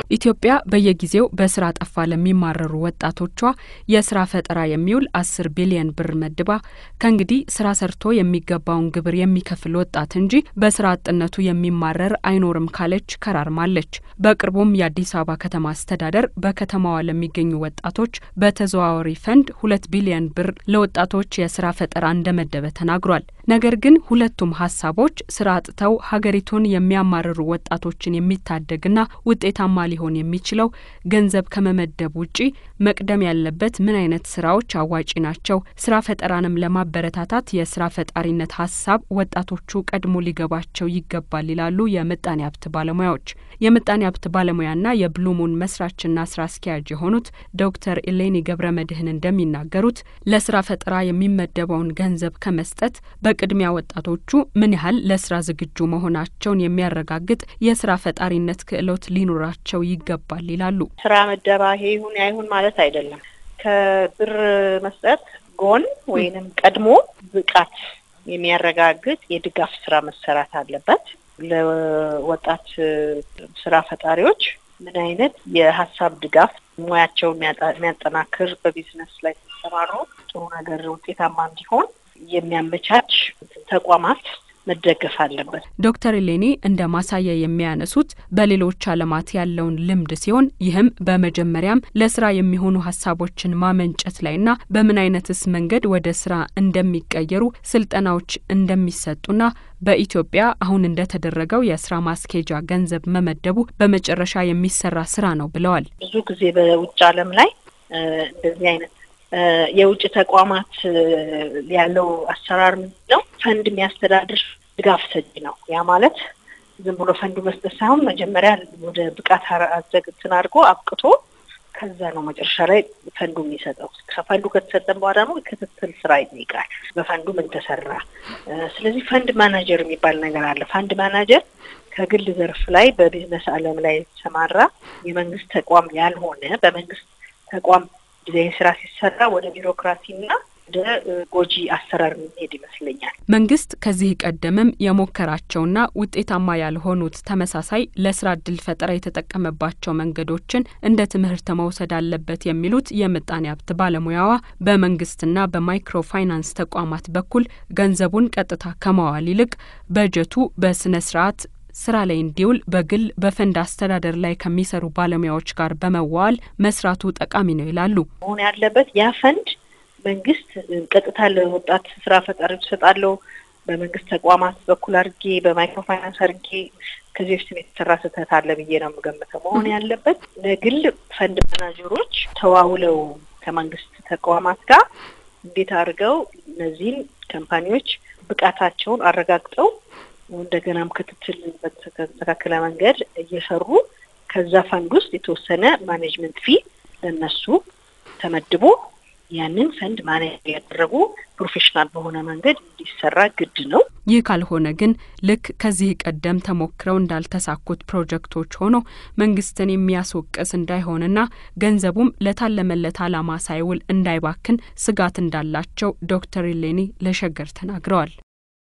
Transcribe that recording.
ኢትዮጵያ በየጊዜው በስራ ጠፋ ለሚማረሩ ወጣቶቿ የስራ ፈጠራ የሚውል አስር ቢሊየን ብር መድባ ከእንግዲህ ስራ ሰርቶ የሚገባውን ግብር የሚከፍል ወጣት እንጂ በስራ አጥነቱ የሚማረር አይኖርም ካለች ከራርማለች። በቅርቡም የአዲስ አበባ ከተማ አስተዳደር በከተማዋ ለሚገኙ ወጣቶች በተዘዋዋሪ ፈንድ ሁለት ቢሊየን ብር ለወጣቶች የስራ ፈጠራ እንደመደበ ተናግሯል። ነገር ግን ሁለቱም ሀሳቦች ስራ አጥተው ሀገሪቱን የሚያማርሩ ወጣቶችን የሚታደግና ውጤታማ ሊሆን የሚችለው ገንዘብ ከመመደብ ውጪ መቅደም ያለበት ምን አይነት ስራዎች አዋጪ ናቸው? ስራ ፈጠራንም ለማበረታታት የስራ ፈጣሪነት ሀሳብ ወጣቶቹ ቀድሞ ሊገባቸው ይገባል ይላሉ የምጣኔ ሀብት ባለሙያዎች። የምጣኔ ሀብት ባለሙያና የብሉሙን መስራችና ስራ አስኪያጅ የሆኑት ዶክተር ኢሌኒ ገብረ መድህን እንደሚናገሩት ለስራ ፈጠራ የሚመደበውን ገንዘብ ከመስጠት በቅድሚያ ወጣቶቹ ምን ያህል ለስራ ዝግጁ መሆናቸውን የሚያረጋግጥ የስራ ፈጣሪነት ክህሎት ሊኖራቸው ይገባል ይላሉ። ስራ መደባ ይሄ ይሁን አይሁን ማለት አይደለም። ከብር መስጠት ጎን ወይንም ቀድሞ ብቃት የሚያረጋግጥ የድጋፍ ስራ መሰራት አለበት። ለወጣት ስራ ፈጣሪዎች ምን አይነት የሀሳብ ድጋፍ ሙያቸውን የሚያጠናክር በቢዝነስ ላይ ሲሰማሩ ጥሩ ነገር ውጤታማ እንዲሆን የሚያመቻች ተቋማት መደገፍ አለበት። ዶክተር ኢሌኒ እንደ ማሳያ የሚያነሱት በሌሎች ዓለማት ያለውን ልምድ ሲሆን ይህም በመጀመሪያም ለስራ የሚሆኑ ሀሳቦችን ማመንጨት ላይና በምን አይነትስ መንገድ ወደ ስራ እንደሚቀየሩ ስልጠናዎች እንደሚሰጡና በኢትዮጵያ አሁን እንደተደረገው የስራ ማስኬጃ ገንዘብ መመደቡ በመጨረሻ የሚሰራ ስራ ነው ብለዋል። ብዙ ጊዜ በውጭ ዓለም ላይ እንደዚህ አይነት የውጭ ተቋማት ያለው አሰራር ምንድን ነው? ፈንድ የሚያስተዳድር ድጋፍ ሰጪ ነው። ያ ማለት ዝም ብሎ ፈንዱ መስጠት ሳይሆን መጀመሪያ ወደ ብቃት አዘግትን አድርጎ አብቅቶ ከዛ ነው መጨረሻ ላይ ፈንዱ የሚሰጠው። ከፈንዱ ከተሰጠን በኋላ ደግሞ ክትትል ስራ ይጠይቃል። በፈንዱ ምን ተሰራ? ስለዚህ ፈንድ ማናጀር የሚባል ነገር አለ። ፈንድ ማናጀር ከግል ዘርፍ ላይ በቢዝነስ ዓለም ላይ የተሰማራ የመንግስት ተቋም ያልሆነ በመንግስት ተቋም ጊዜ ስራ ሲሰራ ወደ ቢሮክራሲና ወደ ጎጂ አሰራር የሚሄድ ይመስለኛል። መንግስት ከዚህ ቀደምም የሞከራቸውና ውጤታማ ያልሆኑት ተመሳሳይ ለስራ እድል ፈጠራ የተጠቀመባቸው መንገዶችን እንደ ትምህርት መውሰድ አለበት የሚሉት የምጣኔ ሀብት ባለሙያዋ በመንግስትና በማይክሮ ፋይናንስ ተቋማት በኩል ገንዘቡን ቀጥታ ከማዋል ይልቅ በጀቱ በስነ ስርዓት ስራ ላይ እንዲውል በግል በፈንድ አስተዳደር ላይ ከሚሰሩ ባለሙያዎች ጋር በመዋል መስራቱ ጠቃሚ ነው ይላሉ። መሆን ያለበት ያ ፈንድ መንግስት ቀጥታ ለወጣት ስራ ፈጣሪዎች እሰጣለሁ በመንግስት ተቋማት በኩል አድርጌ በማይክሮ ፋይናንስ አድርጌ ከዚህ በፊት የተሰራ ስህተት አለ ብዬ ነው የምገምተው። መሆን ያለበት ለግል ፈንድ ማናጀሮች ተዋውለው ከመንግስት ተቋማት ጋር እንዴት አድርገው እነዚህን ካምፓኒዎች ብቃታቸውን አረጋግጠው እንደገናም ክትትል በተስተካከለ መንገድ እየሰሩ ከዛ ፈንድ ውስጥ የተወሰነ ማኔጅመንት ፊ ለነሱ ተመድቦ ያንን ፈንድ ማኔጅ ያደረጉ ፕሮፌሽናል በሆነ መንገድ እንዲሰራ ግድ ነው። ይህ ካልሆነ ግን ልክ ከዚህ ቀደም ተሞክረው እንዳልተሳኩት ፕሮጀክቶች ሆኖ መንግስትን የሚያስወቅስ እንዳይሆንና ገንዘቡም ለታለመለት ዓላማ ሳይውል እንዳይባክን ስጋት እንዳላቸው ዶክተር ኢሌኒ ለሸገር ተናግረዋል።